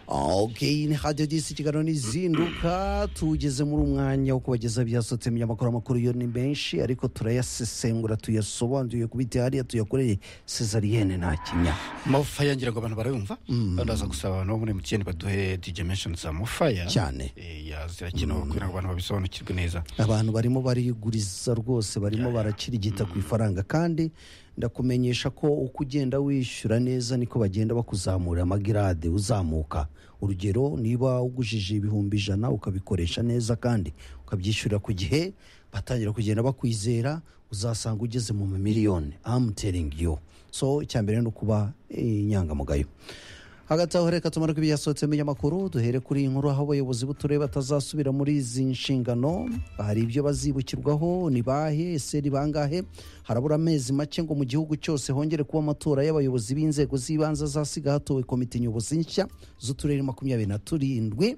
ok ni hadiyo disi ikiganiro n'izinduka tugeze muri umwanya wo kubageza byasotse mu binyamakuru amakuru yo ni menshi ariko turayasesengura tuyasobanuye kubita hariya tuyakoreye cesariyene nta kinya mofa yangira ngo abantu barayumva banaza gusaba abantu bo muri emutiyeni baduhe digemesheni za mofaya cyane zirakenewe kugira ngo abantu babisobanukirwe neza abantu barimo bariguriza rwose barimo barakirigita ku ifaranga kandi ndakumenyesha ko uko ugenda wishyura neza niko bagenda bakuzamura amagirade uzamuka urugero niba ugujije ibihumbi ijana ukabikoresha neza kandi ukabyishyurira ku gihe batangira kugenda bakwizera uzasanga ugeze mu mamiliyoni amuteringi yo so icya mbere ni ukuba inyangamugayo hagati aho reka tumare ko ibyasohotse mu binyamakuru duhere kuri iyi nkuru aho abayobozi b'uturere batazasubira muri izi nshingano hari ibyo bazibukirwaho ni bahe ese ni bangahe harabura amezi make ngo mu gihugu cyose hongere kuba amatora y'abayobozi b'inzego z'ibanze azasiga hatowe komite nyobozi nshya z'uturere makumyabiri na turindwi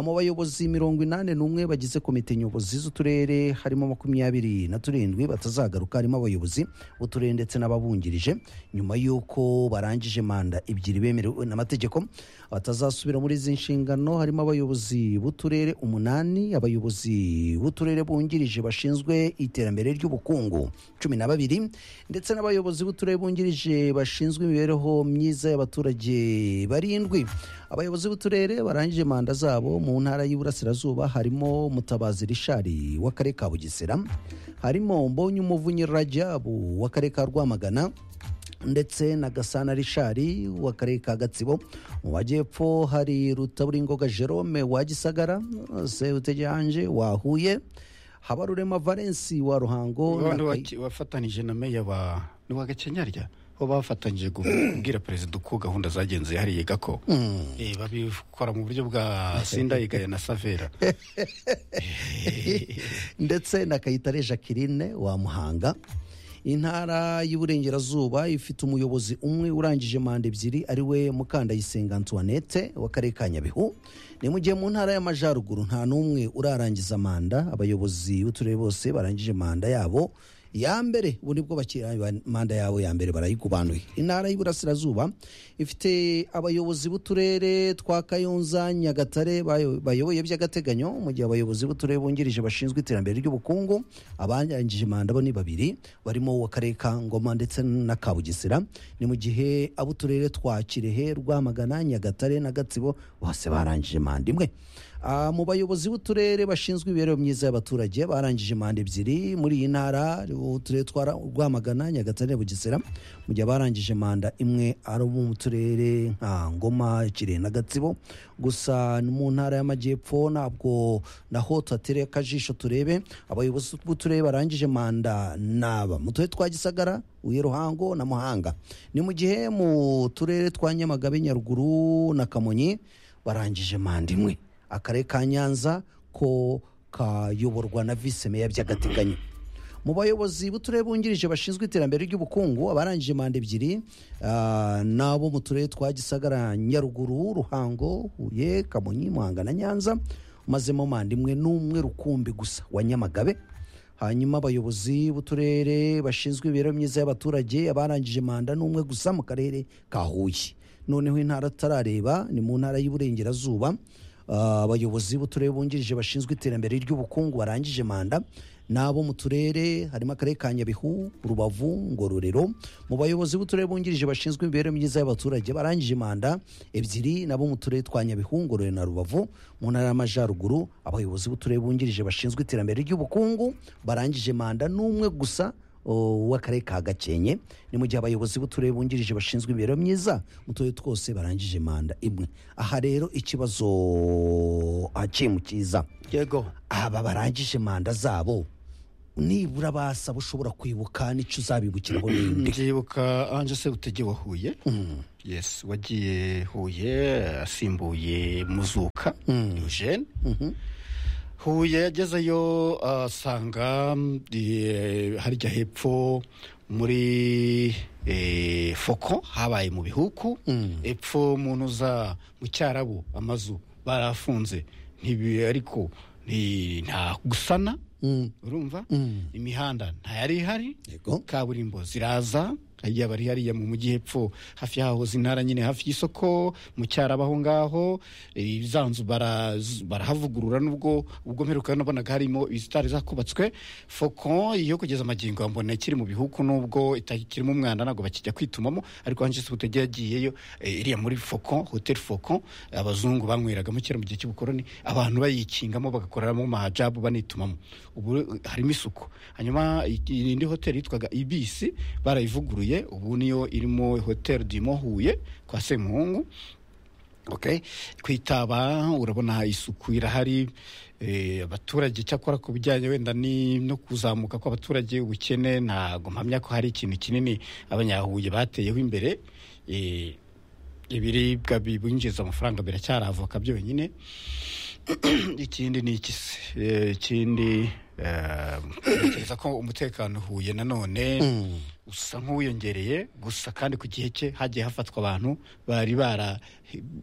mu bayobozi mirongo inani n'umwe bagize komite nyobozi z'uturere harimo makumyabiri na turindwi batazagaruka harimo abayobozi b'uturere ndetse n'ababungirije nyuma y'uko barangije manda ebyiri bemerewe n'amategeko amategeko batazasubira muri izi nshingano harimo abayobozi b'uturere umunani abayobozi b'uturere bungirije bashinzwe iterambere ry'ubukungu cumi na babiri ndetse n'abayobozi b'uturere bungirije bashinzwe imibereho myiza y'abaturage barindwi abayobozi b'uturere barangije manda zabo mu ntara y'iburasirazuba harimo mutabazi rishari w'akarere ka bugesera harimo mbonye umuvunyi rajabu w'akarere ka rwamagana ndetse na gasana rishari w'akarere ka gatsibo mu majyepfo hari rutaburingoga jerome wa gisagara sebuteganje wa huye habarurema valensi wa ruhango na Wa- wa- Kayi- wafatanije na meya wa ni wa gakenyarya bo bafatanyije gu- kubwira perezida uko gahunda zagenze hariya gako Eh, babikora mu buryo bwa sindayigaya na savera ndetse na kayitare jacqueline wa muhanga intara y'uburengerazuba ifite umuyobozi umwe urangije manda ebyiri ari we mukandayisenga antoinette w'akarere ka nyabihu ni mu gihe mu ntara y'amajyaruguru nta n'umwe urarangiza manda abayobozi b'uturere bose barangije manda yabo ya mbere ubu nibwo bakira manda yabo ya mbere barayigubanuye intara y'iburasirazuba ifite abayobozi b'uturere twa kayonza nyagatare bayo- bayoboye by'agateganyo mu gihe abayobozi b'uturere bungirije bashinzwe iterambere ry'ubukungu abarangije manda bo ni babiri barimo uw'akarere ka ngoma ndetse na kabugesera ni mu gihe ab'uturere twa kirehe rwamagana nyagatare na gatsibo bose barangije manda imwe Ah, mu bayobozi b'uturere bashinzwe imibereho myiza y'abaturage barangije manda ebyiri muri iyi ntara uturere twa Ra- rwamagana nyagatare na bugesera mu gihe abarangije manda imwe ari abo mu turere nka ngoma kirehe na gatsibo gusa no mu ntara y'amajyepfo ntabwo naho tuhatereye akajisho turebe abayobozi b'uturere barangije manda naba mu turere twa gisagara uye ruhango na muhanga ni mu gihe mu turere twa nyamagabe nyaruguru na kamonyi barangije manda imwe akarere ka nyanza ko kayoborwa na visi meya by'agateganyo mu bayobozi b'uturere bungirije bashinzwe iterambere ry'ubukungu abarangije manda ebyiri ah, n'abo mu turere twa gisagara nyaruguru ruhango huye kamonyi muhanga na nyanza mazemo manda imwe n'umwe rukumbi gusa wa nyamagabe hanyuma abayobozi b'uturere bashinzwe imibereho myiza y'abaturage abarangije manda n'umwe gusa mu karere ka huye noneho intara atarareba ni mu ntara y'uburengerazuba Ah, abayobozi b'uturere bungirije bashinzwe iterambere ry'ubukungu barangije manda n'abo mu turere harimo akarere ka nyabihu rubavu ngororero mu bayobozi b'uturere bungirije bashinzwe imibereho myiza y'abaturage barangije manda ebyiri n'abo mu turere twa nyabihu ngororero na rubavu mu ntara y'amajyaruguru abayobozi b'uturere bungirije bashinzwe iterambere ry'ubukungu barangije manda n'umwe gusa o, w'akarere ka gakenke ni mu gihe abayobozi b'uturere bungirije bashinzwe imibereho myiza mu turere twose barangije manda imwe aha rero ikibazo akemukiza yego aba barangije manda zabo nibura basaba ushobora kwibuka n'icyo uzabibukiraho n'indi ndibuka anje sebutege wahuye yes wagiye huye asimbuye muzuka eugene huye yagezeyo asanga eh, harya hepfo muri eh, foko habaye mu bihuku epfo mu ntuza mu cyarabu amazu barafunze ntibi ariko ni- nta gusana urumva imihanda ntayari ihari Yego. kaburimbo ziraza hajya bari hariya mu mujyi hepfo hafi yahoze intara nyine hafi y'isoko mu cyaraba aho ngaho eh, zanzubara z- barahavugurura nubwo ubwo mperuka nabonaga harimo izitari zakubatswe fokon iyo kugeza amagingo mbona ikiri mu bihugu nubwo itakirimo umwanda ntabwo bakijya kwitumamo ariko hanjise ubutege yagiyeyo eh, iriya muri fokon hoteli fokon abazungu banyweragamo kera mu gihe cy'ubukoroni abantu bayikingamo bagakoreramo mahajabu banitumamo ubu eh, harimo isuku hanyuma iyi- indi hoteli yitwaga ibisi barayivuguruye ubu niyo irimo hoteli dimo huye kwa semuhungu okay kwitaba urabona isuku irahari eh, abaturage cyakora ku bijyanye wenda ni no kuzamuka kw'abaturage ubukene ntabwo mpamya ko hari ikintu kinini abanyahuye bateyeho imbere eh, ibiribwa bibinjiza amafaranga biracyari avoka byonyine ikindi ni iki se Eh, ikindi eh, ntekereza ko umutekano uhuye nanone usa nk'uwiyongereye gusa kandi ku gihe cye hagiye hafatwa abantu bari bara-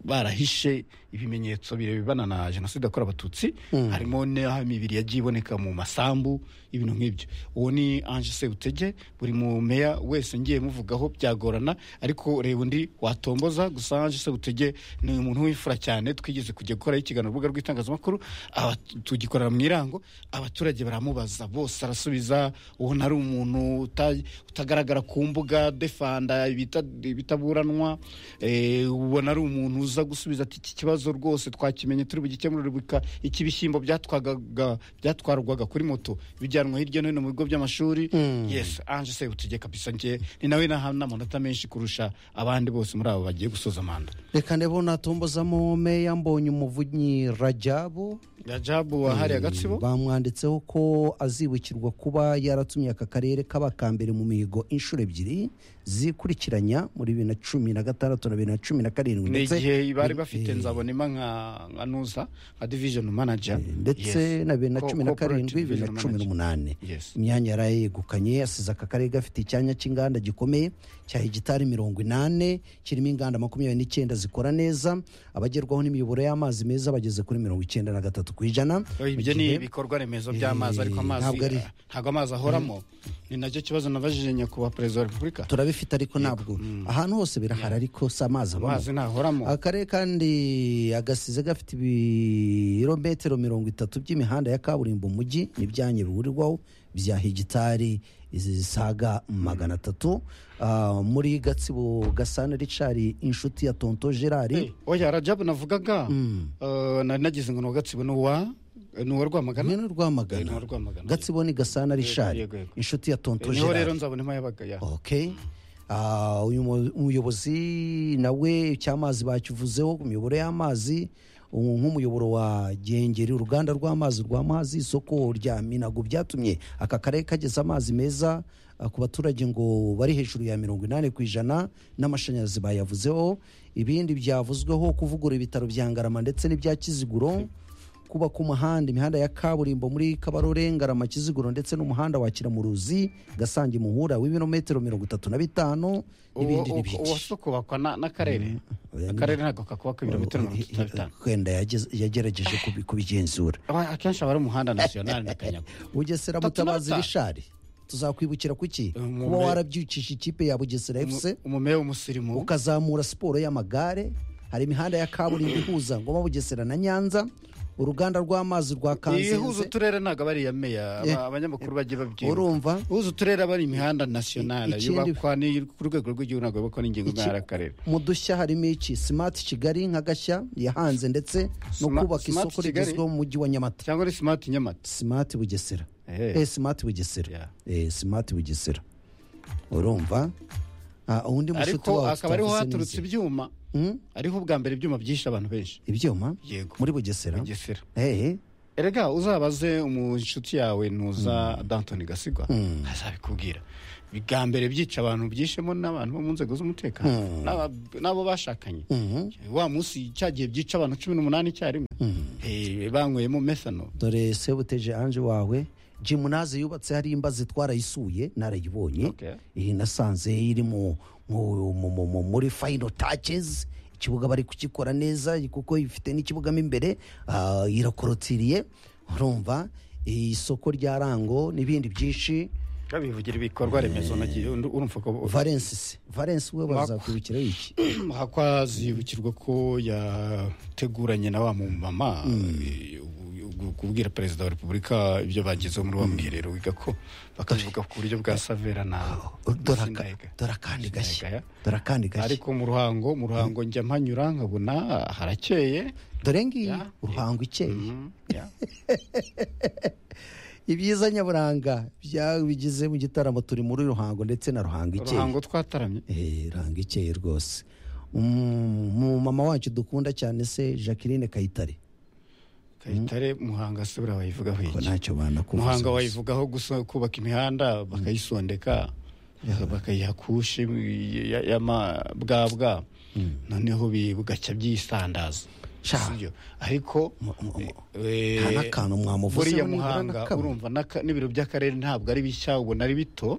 barahishe ibimenyetso birebana na jenoside yakorewe abatutsi harimo n'imibiri yagiye iboneka mu masambu ibintu nk'ibyo uwo ni ange sebutege buri mu meya wese ngiye muvugaho byagorana ariko reba undi watomboza gusa ange sebutege ni umuntu w'imfura cyane twigeze kujya gukoraho ikiganiro urubuga rw'itangazamakuru aba- tugikorera mu irango abaturage baramubaza bose arasubiza ubona ari umuntu uta- utagaragara ku mbuga defanda ibita- ibitaburanwa eh, ubona ari umuntu uza gusubiza ati iki kibazo rwose twakimenye turi bugikemurire bika iki bishyimbo byatwagaga- byatwarwaga kuri moto bijyanwa hirya no hino mu bigo by'amashuri yes ange sebutege kabisa njye ni nawe nahawe n'amanota menshi kurusha abandi bose muri abo bagiye gusoza manda reka ndebe unatombozamo meya mbonye umuvunyi rajabu rajabu wahariye agatsibo bamwanditseho ko azibukirwa kuba yaratumye aka karere kaba ka mbere mu mihigo inshuro ebyiri zikurikiranya muri bibiri na cumi na gatandatu na bibiri na cumi na karindwi ni ndetse igihe bari bafite nzabona ima nka nka nuza nka division manager ndetse Yes. na bibiri na Co- cumi na corporate karindwi bibiri na division cumi manager. n'umunani Yes. imyanya yari yegukanye asize aka karere gafite icyanya cy'inganda gikomeye cya hegitari mirongo inani kirimo inganda makumyabiri n'icyenda zikora neza abagerwaho n'imiyoboro y'amazi meza bageze kuri mirongo icyenda na gatatu ku ijana Oh, Mu ibyo gihe- ni ibikorwa remezo by'amazi ariko Eh, amazi ntabwo ari- ntabwo amazi ahoramo ni nacyo kibazo nabajije nyakubahwa perezida wa repubulika turabifite ariko ntabwo ahantu hose birahari ariko si amazi abamo amazi ntahoramo akarere kandi agasize gafite ibirometero mirongo itatu by'imihanda ya kaburimbo mu mujyi n'ibyanya bihurirwaho bya hegitari zisaga magana atatu Ah, muri gatsibo gasana richard inshuti ya tonto gerard Eh, oya rajabu navugaga eh, nari nagize ngo ni uwa gatsibo ni uwa ni uwa rwamagana hamwe n'urwamagana Eh, ni urwamagana. gatsibo ni gasana richard yego, yego. inshuti ya tonto Eh, niho gerard rero nzabona ima yabaga ya okay Ah, uyu mu- umuyobozi nawe icy'amazi bakivuzeho ku miyoboro y'amazi ubu nk'umuyoboro wa gengeri uruganda rw'amazi rwa mazi isoko rya minago byatumye aka karere kageza amazi meza ah, ku baturage ngo bari hejuru ya mirongo inani ku ijana n'amashanyarazi bayavuzeho ibindi byavuzweho kuvugura ibitaro bya ngarama ndetse n'ibya kiziguro kubaka umuhanda imihanda ya kaburimbo muri kabarore ngarama kiziguro ndetse n'umuhanda wa kiramuruzi gasange muhura w'ibirometero mirongo itatu na bitanu n'ibindi n'ibindi uwase kubakwa na- n'akarere akarere ntabwo kakubaka ibirometero mirongo itatu na bitanu wenda yageze- yagerageje kubi- kubigenzura Aba- akenshi aba ari umuhanda nasiyonari na kanyago bugesera Tatu na mutabazi bitanu. rishari tuzakwibukira ku iki Umuntu- kuba warabyukije ikipe ya bugesera fc umumeya w'umusirimu ukazamura siporo y'amagare hari imihanda ya kaburimbo ihuza ngoma bugesera na nyanza uruganda rw'amazi rwa ihuza kanzenze uturere ntabwo aba ari iya meya aba- abanyamakuru bagiye babyibuka urumva uhuza uturere aba ari imihanda nasiyonari ikindi- yubakwa ni ku rwego rw'igihugu ntabwo yubakwa n'ingingo ntara akarere mu dushya harimo iki smart kigali nka gashya yahanze ndetse no Sma- kubaka Smart isoko Kigali? rigezweho mu mujyi wa nyamata cyangwa ni simati nyamata smart bugesera Eh. eh, smart bugesera Yeah. eh, smart bugesera urumva Ah, undi mushuti ariko wawe akaba ariho tutavuze haturutse n'izina. ibyuma Hmm? ariho ubwa mbere ibyuma byishe abantu benshi ibyuma yego muri bugesera bugesera Eh, erega uzabaze umu inshuti yawe ntuza dantoni gasigwa azabikubwira bwa mbere byica abantu byishemo n'abantu bo mu nzego z'umutekano n'aba- n'abo bashakanye Mhm. wa munsi cya gihe byica abantu cumi n'umunani icyarimwe Eh, banyweyemo mesano dore sebuteje anje wawe jimunaze yubatse hari imbazi twarayisuye narayibonye Okay. iyi nasanze iri mu- mu- mu- mu- mu- muri fayino tacizi ikibuga bari kugikora neza kuko ifite n'ikibuga mo imbere ah, irakorotiriye urumva isoko rya rango n'ibindi byinshi bivugira ibikorwa remezo nagiye urumva ko valensi se valensi we bazakwibukira iki hakwazibukirwa ko yateguranye na wa mumama eh, ubu- kubwira perezida wa repubulika ibyo bagezeho muri wa mwiherero wiga ko bakabivuga ku buryo bwa savera na dore na aka- Sindayigaya. dore akandi Sindayigaya. gashya dore akandi gashya ariko mu ruhango mu ruhango njya mpanyura nkabona harakeye dore ngiyi Ya. uruhango ikeye Mhm, yeah. ibyiza nyaburanga byabigize mu gitaramo turi muri ruhango ndetse na ruhango ikeye uruhango twataramye Eh, ruhango ikeye rwose mu mama wacu dukunda cyane se jacqueline kayitare kayitare muhanga se buriya wayivugaho ko iki ntacyo banakuvuze muhanga gusa. wayivugaho gusa kubaka imihanda bakayisondeka bakayiha kushi ya- y'amabwabwa noneho bi- bugacya byisandaza Sha. Si byo? ariko Mu- mu- mu- eh, nta n'akantu mwamuvuze buriya nibura muhanga n'akamwe. urumva n'aka- n'ibiro by'akarere ntabwo ari bishya ubona ari bito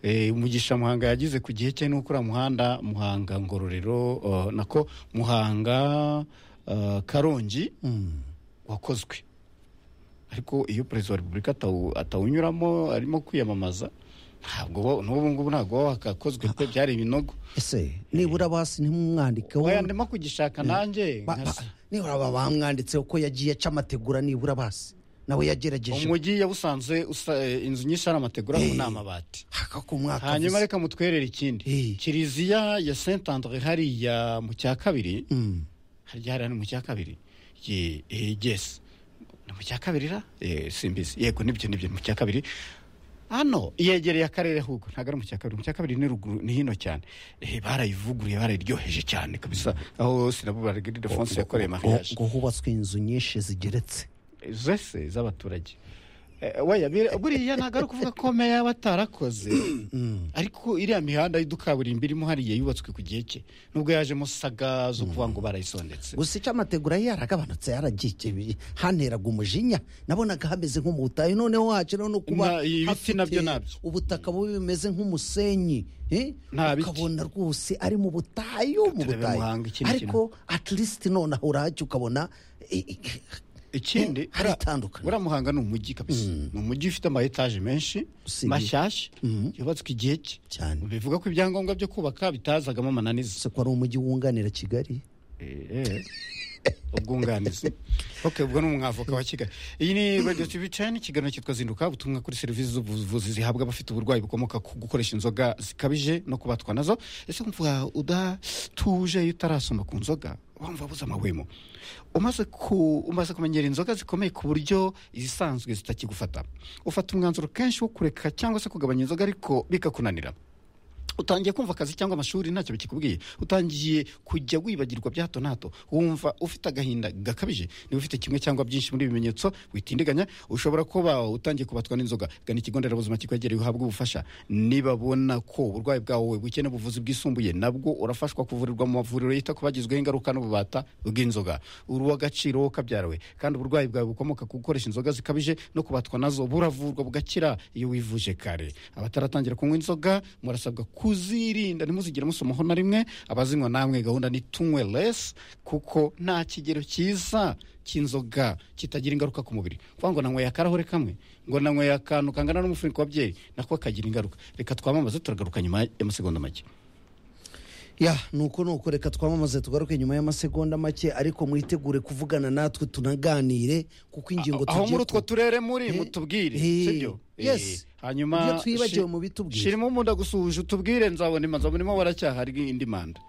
Eh, umugisha muhanga yagize ku gihe cye nuko uriya muhanda muhanga ngororero eh, nako muhanga eh, karongi Mm. wakozwe ariko iyo perezida wa repubulika atawu- atawunyuramo arimo kwiyamamaza ntabwo wa- n'ubu ngubu ntabwo waba wakakozwe pe byari ibinogo ese nibura basi ntimumwandikeho wayandimo kugishaka nanjye Ba- ba- nkasa. nibura baba bamwanditseho ko yagiye aca amategura nibura basi nawe yagerageje umujyi yawusanze usa- eh, inzu nyinshi ari amategura ngo Eh. ni amabati haka ku mwaka hanyuma avuze. reka mutwerere ikindi Eh. kiliziya ya saint andre hariya mu cya kabiri Mm. harya hariya ni mu cya kabiri Ye- eh, yes ni mu cya kabiri ra Eh, simbizi yego nibyo nibyo ni mu cya kabiri hano yegereye akarere ahubwo ntabwo ari mu cya kabiri mu cya kabiri ni ruguru ni hino cyane Eh, barayivuguruye barayiryoheje cyane kabisa aho sinabubara gide fonse yakoreye mariage ngo hubatswe inzu nyinshi zigeretse zose z'abaturage Eh, weya bira- buriya ntabwo ari ukuvuga ko meya yaba atarakoze ariko iriya mihanda y'udukaburimbo irimo hariya yubatswe ku gihe cye nubwo yajemo saga zo kuvuga ngo barayisondetse gusa icyo amategura ye yaragabanutse yaragiye hanteraga umujinya nabonaga hameze nko mu butayu noneho haciraho no kuba Na- ibiti hafite nabyo nabyo. ubutaka bubi bimeze nk'umusenyi eh? Nta biti. ukabona rwose ari mu butayu mu Turebe butayu Muhanga ikindi ariko at least nonaho urahajya ukabona eh, eh, ikindi Eh, hari buriya- itandukaniro. buriya muhanga ni umujyi kabisa ni umujyi ufite ama etaje menshi Usibye- mashyashya yubatswe igihe cye Cyane. bivuga ko ibyangombwa byo kubaka bitazagamo amananiza se ko ari umujyi wunganira kigali Eh, eh. ubwunganizi ok ubwo ni umwavoka wa kigali iyi ni radio tv chan ikiganiro cyitwa zinduka ubutumwa kuri serivisi z'ubuvuzi zihabwa abafite uburwayi bukomoka ku gukoresha inzoga zikabije no kubatwa nazo ese kumva udatuje iyo utarasoma ku nzoga wumva buze amahwemo umaze ku umaze kumenyera inzoga zikomeye ku buryo izisanzwe zitakigufata ufata umwanzuro kenshi wo kureka cyangwa se kugabanya inzoga ariko bikakunanira utangiye kumva akazi cyangwa amashuri ntacyo bikikubwiye utangiye kujya wibagirwa bya hato na hato wumva ufite agahinda gakabije niba ufite kimwe cyangwa byinshi muri ibi bimenyetso witindiganya ushobora kuba utangiye kubatwa n'inzoga gana ikigo nderabuzima kikwegereye uhabwe ubufasha nibabona ko uburwayi bwawe bukeneye ubuvuzi bwisumbuye nabwo urafashwa kuvurirwa mu mavuriro yita ku bagizweho ingaruka n'ububata bw'inzoga uri uw'agaciro wowe kabyarawe kandi uburwayi bwawe bukomoka ku gukoresha inzoga zikabije no kubatwa nazo buravurwa bugakira iyo wivuje kare abataratangira kunywa inzoga murasabwa kuzirinda ntimuzigire musomaho na rimwe abazinywa namwe gahunda ni tunywe less kuko nta kigero cyiza cy'inzoga kitagira ingaruka ku mubiri kuvuga ngo nanyweye akarahure kamwe ngo nanyweye akantu kangana n'umufuniko wa byeri nako kagira ingaruka reka twamamaze turagaruka nyuma y'amasegonda make ya nuko nuko reka twamamaze tugaruke nyuma y'amasegonda make ariko mwitegure kuvugana natwe tunaganire kuko ingingo aho muri utwo ku- turere muri Eh, mutubwire eh, sibyo yes. Eh, hanyuma Ibyo twibagiwe shi- mubitubwire. shirimo umunda gusuhuje utubwire nzabona imanza murimo waracyahari indi manda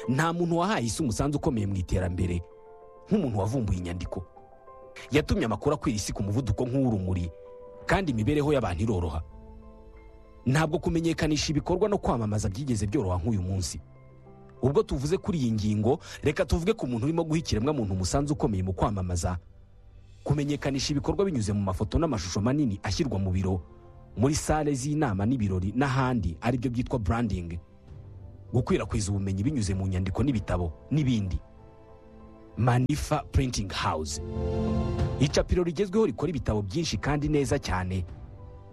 nta muntu wahaye isi umusanzu ukomeye mu iterambere nk'umuntu wavumbuye inyandiko yatumye amakuru akwira isi ku muvuduko nk'uw'urumuri kandi imibereho y'abantu iroroha ntabwo kumenyekanisha ibikorwa no kwamamaza byigeze byoroha nk'uyu munsi ubwo tuvuze kuri iyi ngingo reka tuvuge ku muntu urimo guha ikiremwamuntu umusanzu ukomeye mu kwamamaza kumenyekanisha ibikorwa binyuze mu mafoto n'amashusho manini ashyirwa mu biro muri sale z'inama n'ibirori n'ahandi aribyo byitwa branding gukwirakwiza ubumenyi binyuze mu nyandiko n'ibitabo n'ibindi manifa printing house icapiro rigezweho rikora ibitabo byinshi kandi neza cyane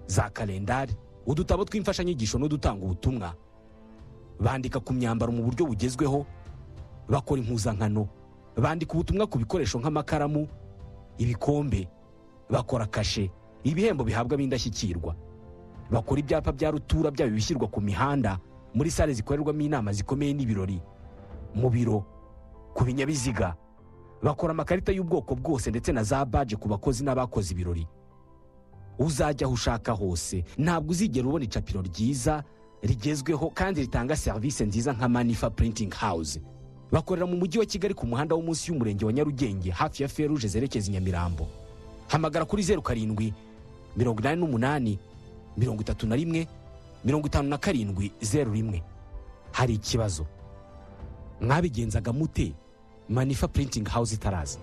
za kalendari udutabo tw'imfashanyigisho n'udutanga ubutumwa bandika ku myambaro mu buryo bugezweho bakora impuzankano bandika ubutumwa ku bikoresho nk'amakaramu ibikombe bakora kashe ibihembo bihabwa ab'indashyikirwa bakora ibyapa bya rutura byaba ibishyirwa ku mihanda muri sale zikorerwamo inama zikomeye n'ibirori mu biro ku binyabiziga bakora amakarita y'ubwoko bwose ndetse na za baje ku bakozi n'abakoze ibirori uzajya aho ushaka hose ntabwo uzigera ubona icapiro ryiza rigezweho kandi ritanga serivisi nziza nka manifa printing house bakorera mu mujyi wa kigali ku muhanda wo munsi y'umurenge wa nyarugenge hafi ya feruje zerekeza i nyamirambo hamagara kuri zeru karindwi mirongo inani n'umunani mirongo itatu na rimwe mirongo itanu na karindwi zeru rimwe hari ikibazo mwabigenzaga mute manifa printing house itaraza